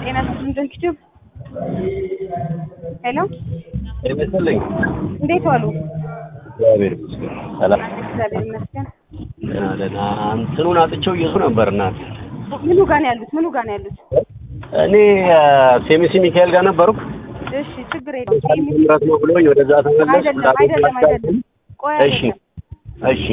ጤና ይስጥልኝ ዩቲዩብ ሄሎ ይመስልኝ እንዴት ዋሉ? እግዚአብሔር ይመስገን ሰላም እግዚአብሔር ይመስገን። ደህና ደህና እንትኑን አጥቼው እየሱ ነበር እናት ምኑ ጋር ነው ያሉት? ምኑ ጋር ነው ያሉት? እኔ ሴሚሲ ሚካኤል ጋር ነበርኩ እሺ ችግር የለም። ሴሚ- ምረት ነው ብሎኝ ወደዛ ተመለስኩ አይደለም አይደለም አይደለም። ቆይ እሺ አይደለም እሺ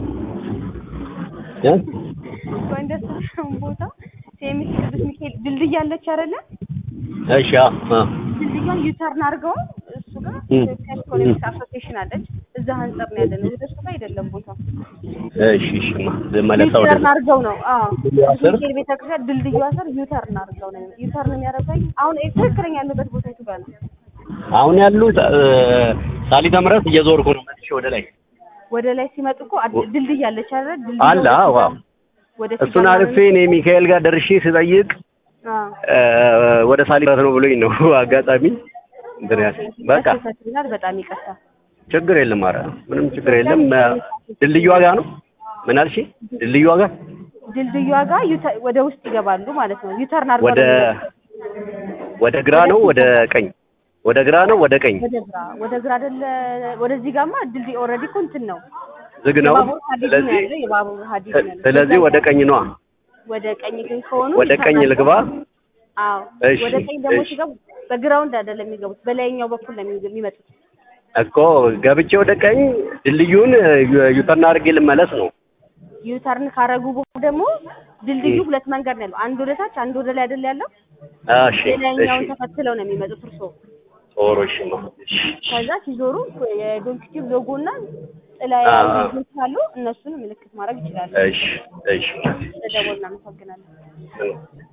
እ? ቆይ እንደሱ ቦታ ሴሚስ ቅዱስ ሚካኤል ድልድይ አለች አይደለ? እሺ አዎ አ ድልድዩን ዩተርን አድርገው እሱ ጋር እም። ኢትዮጵያ ኢኮኖሚክስ አሶሲዬሽን አለች። እዛ አንጻር ነው ያለነው። ወደ እሱ ጋር አይደለም ቦታው። እሺ እሺማ ልመለሳ ወደ ዩተርን አድርገው ነው። አዎ ድልድዩ ቅዱስ ስር? ሚካኤል ቤተክርስቲያን ድልድዩ ስር ዩተርን አድርገው ነው። ዩተርን የሚያደርገው አሁን ትክክለኛ ያለበት ቦታ የቱ ጋር ነው? አሁን ያሉት እ፣ ሳሊተ ምሕረት እየዞርኩ ነው መልሼ ወደ ላይ ወደ ላይ ሲመጡ እኮ አድ- ድልድይ አለች አይደል? ድልድዩ አለ ወደ አዎ ሲጋ- አዎ ወደ እሱን ሲጋ- አልፌ እኔ ሚካኤል ጋር ደርሼ ስጠይቅ አዎ እ፣ ወደ ሳሊተ ምሕረት ነው ብሎኝ ነው አጋጣሚ እንትን ያለ በቃ ተሳስተናል። በጣም ይቅርታ። ችግር የለም ኧረ ምንም ችግር የለም እ፣ ድልድዩ ዋጋ ነው ምን አልሽ ድልድዩ ዋጋ ድልድዩ ጋር ዩተ- ወደ ውስጥ ይገባሉ ማለት ነው። ዩተርን አድርገው ወደ ነው የሚመጡት። ወደ ግራ ነው ወደ ቀኝ ወደ ግራ ነው ወደ ቀኝ ወደ ግራ ወደ ግራ አይደለ? ወደዚህ ጋማ ድልድይ ኦልሬዲ እኮ እንትን ነው። ዝግ ነው የባቡር ሀዲድ ነው ስለዚህ ያለው። የባቡር ሀዲድ ነው ያለው። ስለዚህ ወደ ቀኝ ነዋ ወደ ቀኝ ግን ከሆኑ ወደ ቀኝ ዩተርን ልግባ አዎ እሺ፣ ወደ ቀኝ ደግሞ እሺ። ሲገቡ በግራውንድ አይደለም የሚገቡት፣ በላይኛው በኩል ነው የሚ- የሚመጡት። እኮ ገብቼ ወደ ቀኝ ድልድዩን ዩ- ዩተርን አድርጌ ልመለስ ነው ዩተርን ካረጉ በኋላ ደግሞ ድልድዩ እም። ሁለት መንገድ ነው ያለው። አንድ ወደ ታች፣ አንድ ወደ ላይ አይደል ያለው። እሺ ሌላኛውን እሺ ተከትለው ነው የሚመጡት እርሶ። ጦሩ እሺ ነው እሺ ከዛ ሲዞሩ የዶንኪቲቭ ሎጎ እና ጥላ አዎ። ያሉ አሉ። እነሱን ምልክት ማድረግ ይችላሉ። እሺ እሺ ተደወል እናመሰግናለን። እሺ